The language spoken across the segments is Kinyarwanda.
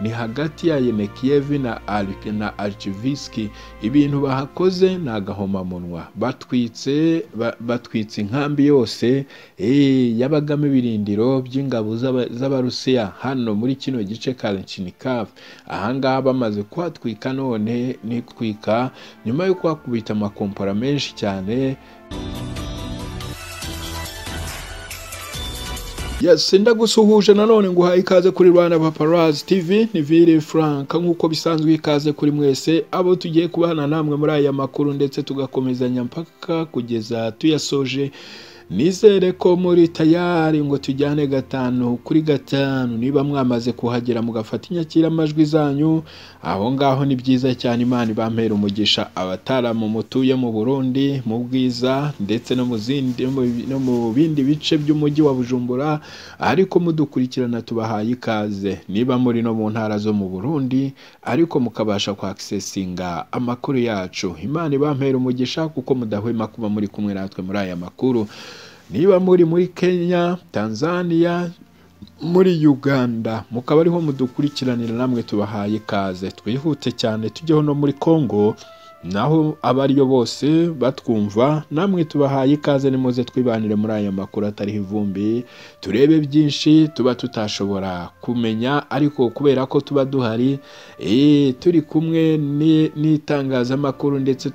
ni hagati ya yemekiyevi na arike na aricivisiki ibintu bahakoze ni agahomamunwa batwitse batwitse inkambi yose yabagamo ibirindiro by'ingabo z'abarusiya hano muri kino gice ka Rechinikov ahangaha bamaze kuhatwika none nitwika nyuma yo kuhakubita amakompora menshi cyane yesi ndagusuhuje nanone ngo uhaye ikaze kuri Rwanda Paparazzi TV ni Vili Frank nk'uko bisanzwe ikaze kuri mwese abo tugiye kubana namwe muri aya makuru ndetse tugakomezanya mpaka kugeza tuyasoje nizere ko muri tayari ngo tujyane gatanu kuri gatanu niba mwamaze kuhagera mugafata inyakiramajwi zanyu aho ngaho ni byiza cyane imana ibampera umugisha abataramu mutuye mu burundi mu bwiza ndetse no mu bindi bice by'umujyi wa bujumbura ariko mudukurikirana tubahaye ikaze niba muri no mu ntara zo mu burundi ariko mukabasha kwakisesinga amakuru yacu imana ibampera umugisha kuko mudahwema kuba muri kumwe natwe muri aya makuru niba muri muri kenya tanzania muri uganda mukaba ariho mudukurikiranira namwe tubahaye ikaze twihute cyane tujyeho no muri congo naho abo ariyo bose batwumva namwe tubahaye ikaze nimuze twibanire muri aya makuru atariho ivumbi turebe byinshi tuba tutashobora kumenya ariko kubera ko tuba duhari turi kumwe n'itangazamakuru ndetse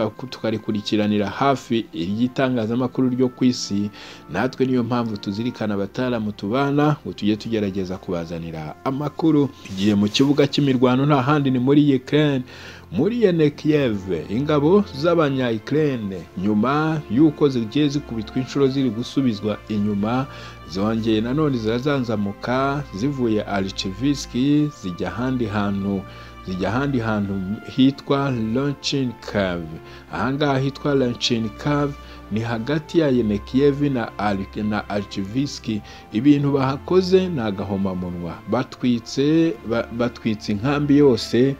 tukarikurikiranira hafi iry'itangazamakuru ryo ku isi natwe niyo mpamvu tuzirikana abataramu tubana ngo tujye tugerageza kubazanira amakuru tugiye mu kibuga cy'imirwano nta handi ni muri Ukraine muri yene Kiev ingabo z'abanya Ukraine nyuma y'uko zigiye zikubitwa inshuro ziri gusubizwa inyuma zongeye nanone zirazanzamuka zivuye Archivski zijya ahandi hantu zijya ahandi hantu hitwa Lonchinkov ahangaha hitwa Lonchinkov ni hagati ya yemekiyevi na arike na aricivisiki ibintu bahakoze ni agahomamunwa batwitse batwitse inkambi yose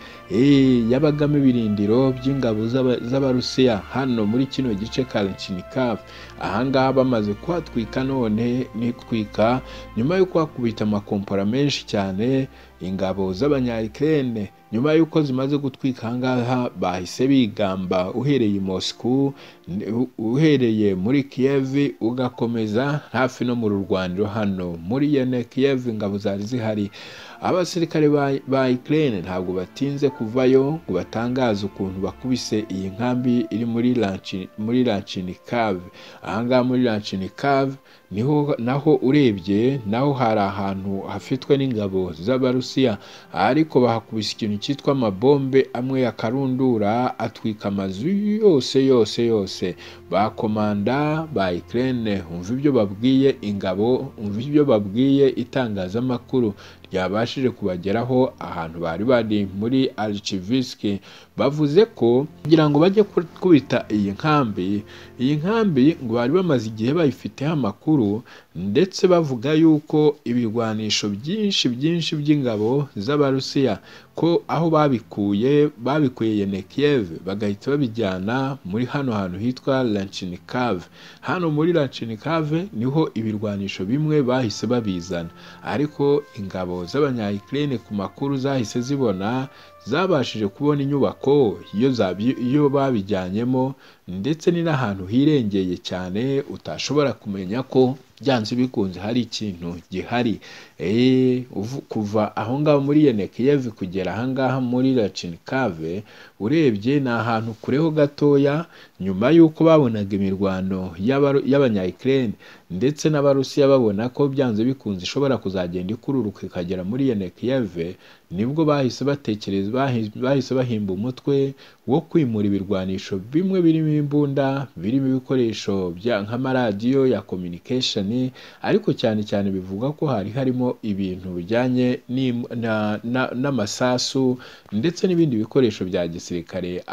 yabagamo ibirindiro by'ingabo z'abarusiya hano muri kino gice ka Rechinikov ahangaha bamaze kuhatwika none nitwika nyuma yo kuhakubita amakompora menshi cyane ingabo z'abanyayikirene nyuma y'uko zimaze gutwika ahangaha bahise bigamba uhereye i Moscow uhereye muri Kiev ugakomeza hafi no mu rurwaniro hano muri yene Kiev ingabo zari zihari abasirikare ba Ukraine ntabwo batinze kuvayo ngo batangaze ukuntu bakubise iyi nkambi iri muri muri Lanchinikov ahangaha muri Lanchinikov niho naho urebye naho hari ahantu hafitwe n'ingabo z'abarusiya ariko bahakubise ikintu cyitwa amabombe amwe ya karundura atwika amazu yose yose yose bakomanda ba Ukraine umva ibyo babwiye ingabo umva ibyo babwiye itangazamakuru ryabashije kubageraho ahantu bari bari muri Archivski bavuze ko kugira ngo bajye kubita iyi nkambi iyi nkambi ngo bari bamaze igihe bayifiteho amakuru ndetse bavuga yuko ibirwanisho byinshi byinshi by'ingabo z'abarusiya ko aho babikuye babikuye Yenekiyev bagahita babijyana muri hano hantu hitwa Lanchinikov hano muri Lanchinikov niho ibirwanisho bimwe bahise babizana ariko ingabo z'abanyayikirene ku makuru zahise zibona zabashije kubona inyubako iyo babijyanyemo ndetse ni n'ahantu hirengeye cyane utashobora kumenya ko byanze bikunze hari ikintu gihari kuva aho ngaho muri Yenekiyev kugera aha ngaha muri Lachinkave urebye ni ahantu kureho gatoya nyuma y'uko babonaga imirwano y'abanyayikirene ndetse n'abarusiya babona ko byanze bikunze ishobora kuzagenda ikururuka ikagera muri Yenekiyev nibwo bahise batekereza bahise bahimba umutwe wo kwimura ibirwanisho bimwe birimo imbunda birimo ibikoresho nk'amaradiyo ya communication ariko cyane cyane bivuga ko hari harimo ibintu bijyanye n'amasasu ndetse n'ibindi bikoresho bya gisirikare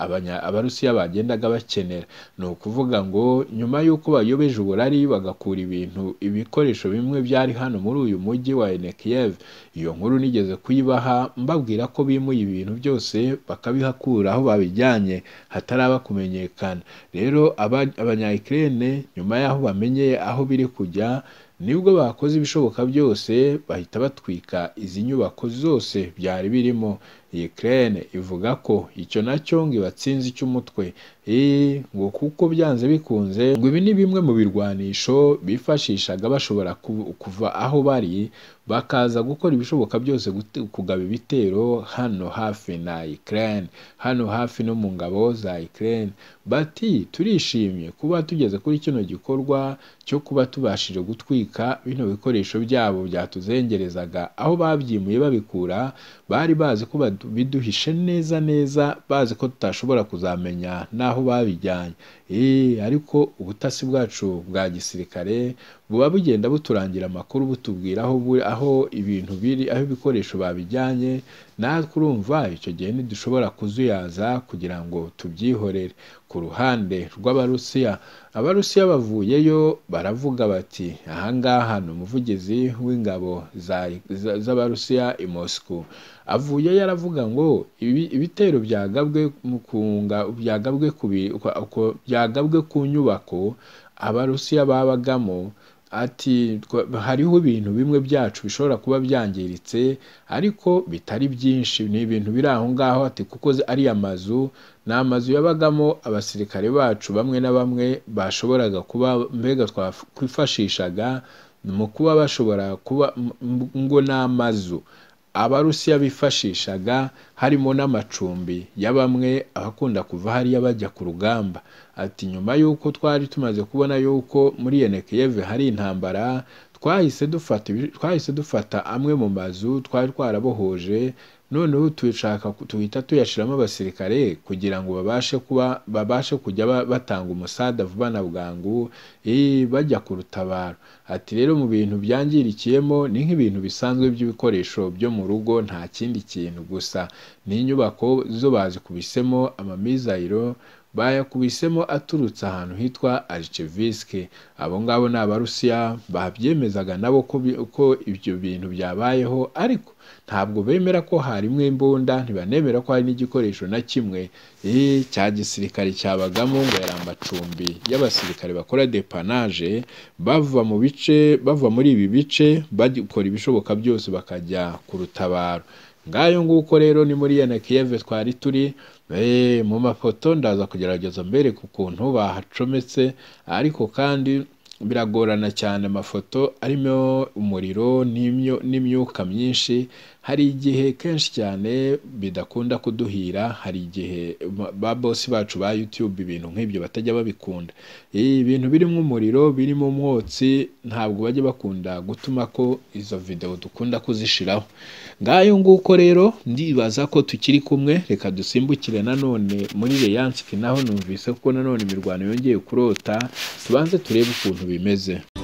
abarusiya bagendaga bakenera ni ukuvuga ngo nyuma y'uko bayobeje uburari bagakura ibintu ibikoresho bimwe byari hano muri uyu mujyi wa Enekiyev iyo nkuru nigeze kuyibaha mbabwira ko bimuye ibintu byose bakabihakura aho babijyanye hataraba kumenyekana rero abanyayikirene nyuma y'aho bamenye aho biri kujya nibwo bakoze ibishoboka byose bahita batwika izi nyubako zose byari birimo iyi kerene ivuga ko icyo nacyo ngo ibatsinze icy'umutwe eee ngo kuko byanze bikunze ngo ibi ni bimwe mu birwanisho bifashishaga bashobora ku- kuva aho bari bakaza gukora ibishoboka byose gute- kugaba ibitero hano hafi na Ukraine hano hafi no mu ngabo za Ukraine bati turishimye kuba tugeze kuri kino gikorwa cyo kuba tubashije gutwika bino bikoresho byabo byatuzengerezaga aho babyimuye babikura bari bazi ko badu- biduhishe neza neza bazi ko tutashobora kuzamenya n'aho babijyanye Eh, ariko ubutasi bwacu bwa gisirikare buba bugenda buturangira amakuru butubwira aho, buri- aho ibintu biri aho ibikoresho babijyanye natwe urumva icyo gihe ntidushobora kuzuyaza kugira ngo tubyihorere ku ruhande rw'abarusiya abarusiya bavuyeyo baravuga bati ahangaha ni umuvugizi w'ingabo za- za- z'abarusiya i moscow avuye yaravuga ngo ibi- ibitero byagabwe mu kunga- byagabwe ku bi- kwa- ku- byagabwe ku nyubako abarusiya babagamo ati twa- hariho ibintu bimwe byacu bishobora kuba byangiritse ariko bitari byinshi ni ibintu biri aho ngaho ati kuko zi- ari amazu ni amazu yabagamo abasirikare bacu bamwe na bamwe bashoboraga kuba mbega twakwifashishaga mu kuba bashobora kuba m- m- ngo ni amazu abarusiya bifashishaga harimo n'amacumbi ya bamwe abakunda kuva hariya bajya ku rugamba ati nyuma y'uko twari tumaze kubona y'uko muri yenekeyeve hari intambara twahise dufata ibi- twahise dufata amwe mu mazu twari twarabohoje noneho tuyashaka tuhita tuyashiramo abasirikare kugira ngo babashe kuba babashe kujya ba- batanga umusada vuba na bwangu eh, bajya ku rutabaro ati rero mu bintu byangirikiyemo ni nk'ibintu bisanzwe by'ibikoresho byo mu rugo nta kindi kintu gusa ni inyubako zo bazikubisemo amamizayiro bayakubisemo aturutse ahantu hitwa aricevisike abo ngabo ni abarusiya babyemezaga nabo ko bi- ko ibyo bintu byabayeho ariko ntabwo bemera ko harimo imbunda ntibanemera ko hari n'igikoresho na kimwe eh, cya gisirikare cyabagamo ngo yari amacumbi y'abasirikare bakora depanaje bava mu bice bava muri ibi bice bakora ibishoboka byose bakajya ku rutabaro ngayo nguko rero ni muri yenekiyeve twari turi eh, mu mafoto ndaza kugerageza mbere ku kuntu bahacometse ariko kandi biragorana cyane amafoto arimo umuriro n'imyo- n'imyuka myinshi hari igihe kenshi cyane bidakunda kuduhira hari igihe ba- ba bosi bacu ba youtube ibintu nk'ibyo batajya babikunda Eh, ibintu birimo umuriro birimo umwotsi ntabwo bajya bakunda gutuma ko izo videwo dukunda kuzishiraho ngayo nguko rero ndibaza ko tukiri kumwe reka dusimbukire nanone muri reyansi naho numvise ko nanone imirwano yongeye kurota tubanze turebe ukuntu bimeze